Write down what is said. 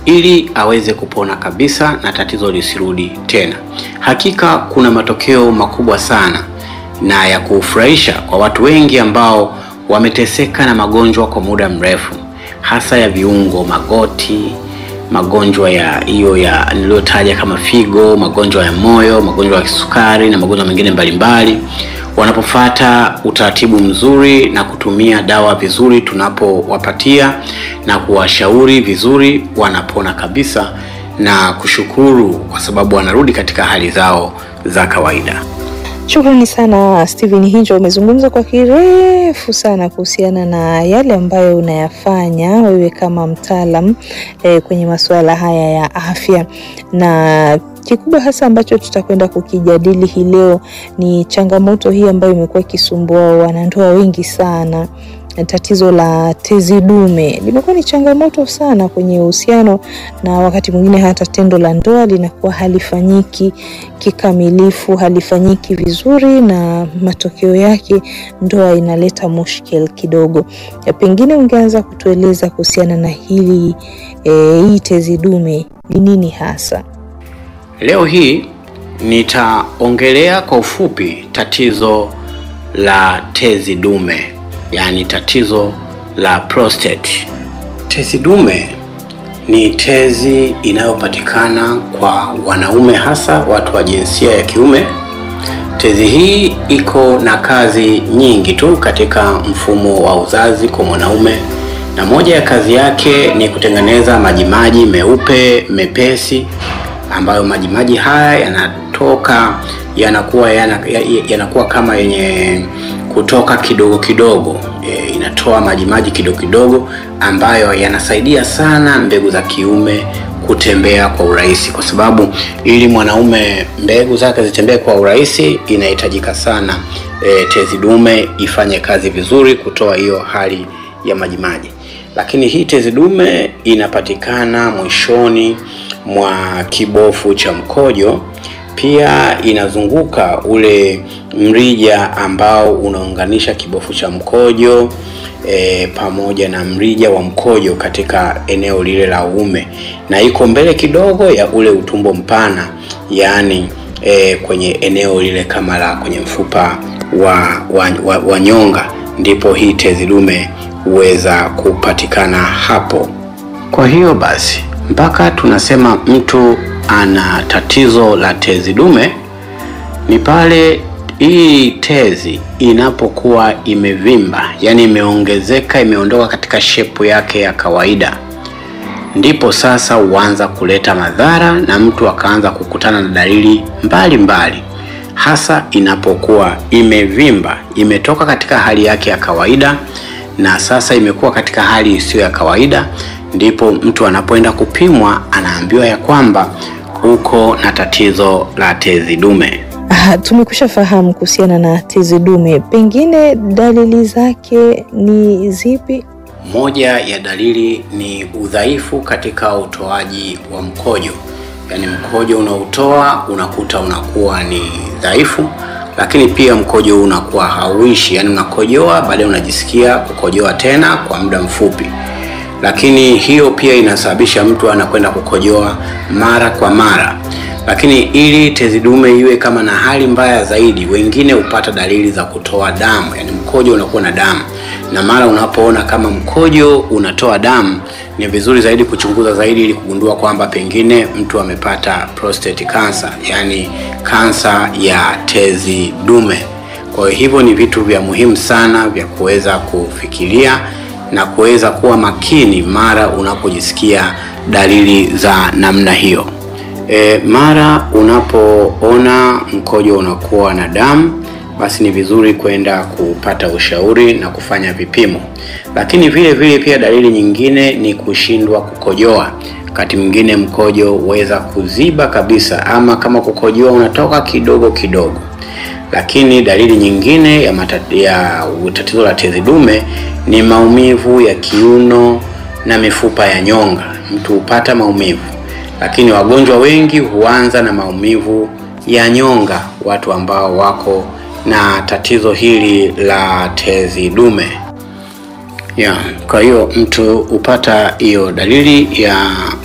ili aweze kupona kabisa na tatizo lisirudi tena. Hakika kuna matokeo makubwa sana na ya kufurahisha kwa watu wengi ambao wameteseka na magonjwa kwa muda mrefu, hasa ya viungo, magoti, magonjwa ya hiyo ya niliyotaja kama figo, magonjwa ya moyo, magonjwa ya kisukari na magonjwa mengine mbalimbali. Wanapofata utaratibu mzuri na kutumia dawa vizuri tunapowapatia na kuwashauri vizuri, wanapona kabisa na kushukuru kwa sababu wanarudi katika hali zao za kawaida. Shukrani sana Steven Hinjo, umezungumza kwa kirefu sana kuhusiana na yale ambayo unayafanya wewe kama mtaalam eh, kwenye masuala haya ya afya, na kikubwa hasa ambacho tutakwenda kukijadili hii leo ni changamoto hii ambayo imekuwa ikisumbua wanandoa wengi sana. Tatizo la tezi dume limekuwa ni changamoto sana kwenye uhusiano, na wakati mwingine hata tendo la ndoa linakuwa halifanyiki kikamilifu, halifanyiki vizuri, na matokeo yake ndoa inaleta mushkil kidogo. Ya pengine ungeanza kutueleza kuhusiana na hili e, hii tezi dume ni nini hasa? Leo hii nitaongelea kwa ufupi tatizo la tezi dume, yaani tatizo la prostate. Tezi dume ni tezi inayopatikana kwa wanaume, hasa watu wa jinsia ya kiume. Tezi hii iko na kazi nyingi tu katika mfumo wa uzazi kwa mwanaume, na moja ya kazi yake ni kutengeneza majimaji meupe mepesi ambayo majimaji haya yanatoka yanakuwa yanakuwa kama yenye kutoka kidogo kidogo. E, inatoa majimaji kidogo kidogo ambayo yanasaidia sana mbegu za kiume kutembea kwa urahisi, kwa sababu ili mwanaume mbegu zake zitembee kwa urahisi inahitajika sana e, tezi dume ifanye kazi vizuri kutoa hiyo hali ya majimaji. Lakini hii tezi dume inapatikana mwishoni mwa kibofu cha mkojo. Pia inazunguka ule mrija ambao unaunganisha kibofu cha mkojo e, pamoja na mrija wa mkojo katika eneo lile la uume, na iko mbele kidogo ya ule utumbo mpana, yaani e, kwenye eneo lile kama la kwenye mfupa wa, wa, wa, wa nyonga, ndipo hii tezi dume huweza kupatikana hapo. Kwa hiyo basi mpaka tunasema mtu ana tatizo la tezi dume ni pale hii tezi inapokuwa imevimba, yaani imeongezeka, imeondoka katika shepu yake ya kawaida, ndipo sasa huanza kuleta madhara na mtu akaanza kukutana na dalili mbalimbali mbali. Hasa inapokuwa imevimba, imetoka katika hali yake ya kawaida na sasa imekuwa katika hali isiyo ya kawaida, ndipo mtu anapoenda kupimwa anaambiwa ya kwamba uko na tatizo la tezi dume. Ah, tumekwisha fahamu kuhusiana na tezi dume, pengine dalili zake ni zipi? Moja ya dalili ni udhaifu katika utoaji wa mkojo, yaani mkojo unaotoa unakuta unakuwa ni dhaifu, lakini pia mkojo unakuwa hauishi, yaani unakojoa baadaye unajisikia kukojoa tena kwa muda mfupi lakini hiyo pia inasababisha mtu anakwenda kukojoa mara kwa mara. Lakini ili tezi dume iwe kama na hali mbaya zaidi, wengine hupata dalili za kutoa damu, yani mkojo unakuwa na damu, na mara unapoona kama mkojo unatoa damu, ni vizuri zaidi kuchunguza zaidi ili kugundua kwamba pengine mtu amepata prostate cancer, yani kansa ya tezi dume. Kwa hivyo ni vitu vya muhimu sana vya kuweza kufikiria na kuweza kuwa makini mara unapojisikia dalili za namna hiyo. E, mara unapoona mkojo unakuwa na damu, basi ni vizuri kwenda kupata ushauri na kufanya vipimo. Lakini vile vile pia dalili nyingine ni kushindwa kukojoa. Wakati mwingine mkojo huweza kuziba kabisa, ama kama kukojoa unatoka kidogo kidogo. Lakini dalili nyingine ya, ya tatizo la tezi dume ni maumivu ya kiuno na mifupa ya nyonga. Mtu hupata maumivu, lakini wagonjwa wengi huanza na maumivu ya nyonga, watu ambao wako na tatizo hili la tezi dume ya. Kwa hiyo mtu hupata hiyo dalili ya